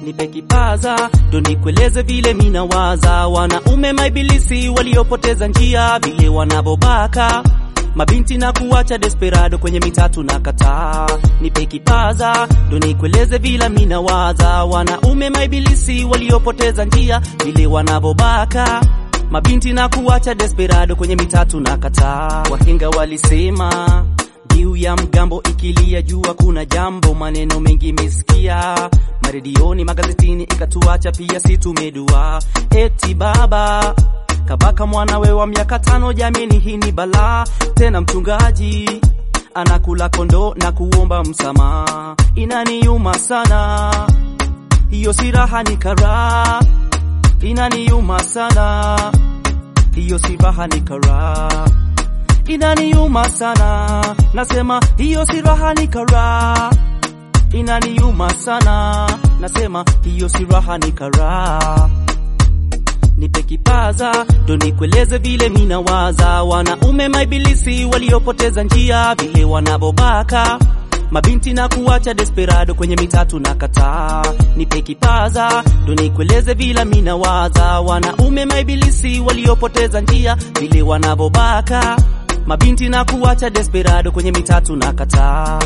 nipe kipaza ndo nikueleze vile minawaza wanaume maibilisi waliopoteza njia vile wanavobaka mabinti na kuacha desperado kwenye mitatu na kataa nipe kipaza ndo nikueleze vile minawaza wanaume maibilisi waliopoteza njia vile wanavobaka mabinti na kuacha desperado kwenye mitatu na kataa wahenga walisema Mbiu ya mgambo ikilia jua kuna jambo, maneno mengi mesikia maredioni, magazetini, ikatuacha pia si tumedua. Eti baba kabaka mwanawe wa miaka tano, jamini, hii ni balaa tena. Mchungaji anakula kondo na kuomba msamaha, inaniuma sana hiyo, si raha ni karaha, inaniuma sana hiyo, si raha ni karaha inaniuma sana, nasema hiyo si raha ni karaha. Inaniuma sana, nasema hiyo si raha ni karaha. Nipe kipaza ndo nikueleze vile minawaza, wanaume maibilisi waliopoteza njia, vile wanavobaka mabinti na kuacha desperado kwenye mitatu na kataa. Nipe kipaza ndo nikueleze vile minawaza, wanaume maibilisi waliopoteza njia, vile wanavobaka mabinti na kuacha desperado kwenye mitatu na kataa.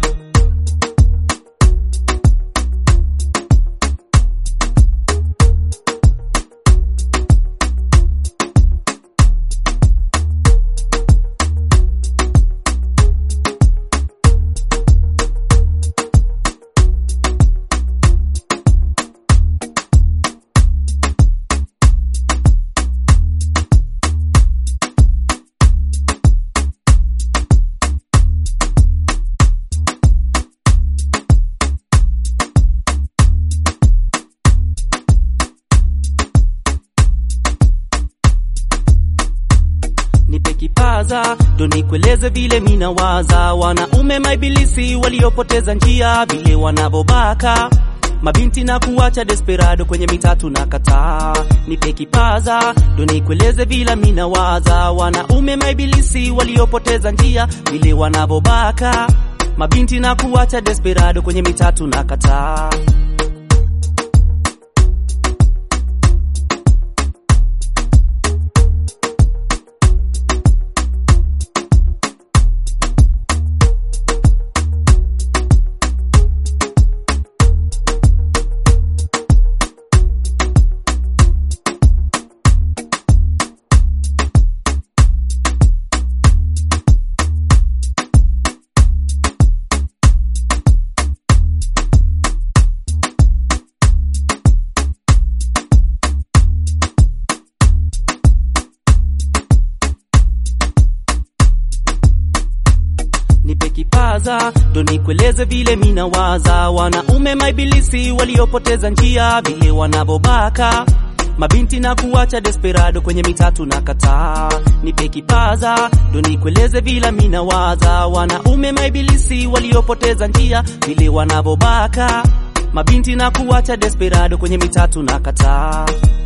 nipe kipaza ndo nikueleze vile minawaza, wanaume maibilisi waliopoteza njia, vile wanavobaka mabinti na kuacha desperado kwenye mitatu na kataa. Nipe kipaza ndo nikueleze vile minawaza, wanaume maibilisi waliopoteza njia, vile wanavobaka mabinti na kuacha desperado kwenye mitatu na kataa. nipe kipaza ndo nikueleze vile minawaza, wanaume maibilisi waliopoteza njia, vile wanavobaka mabinti na kuacha desperado kwenye mitatu na kataa. Nipe kipaza ndo nikueleze vile minawaza, wanaume maibilisi waliopoteza njia, vile wanavobaka mabinti na kuacha desperado kwenye mitatu na kataa.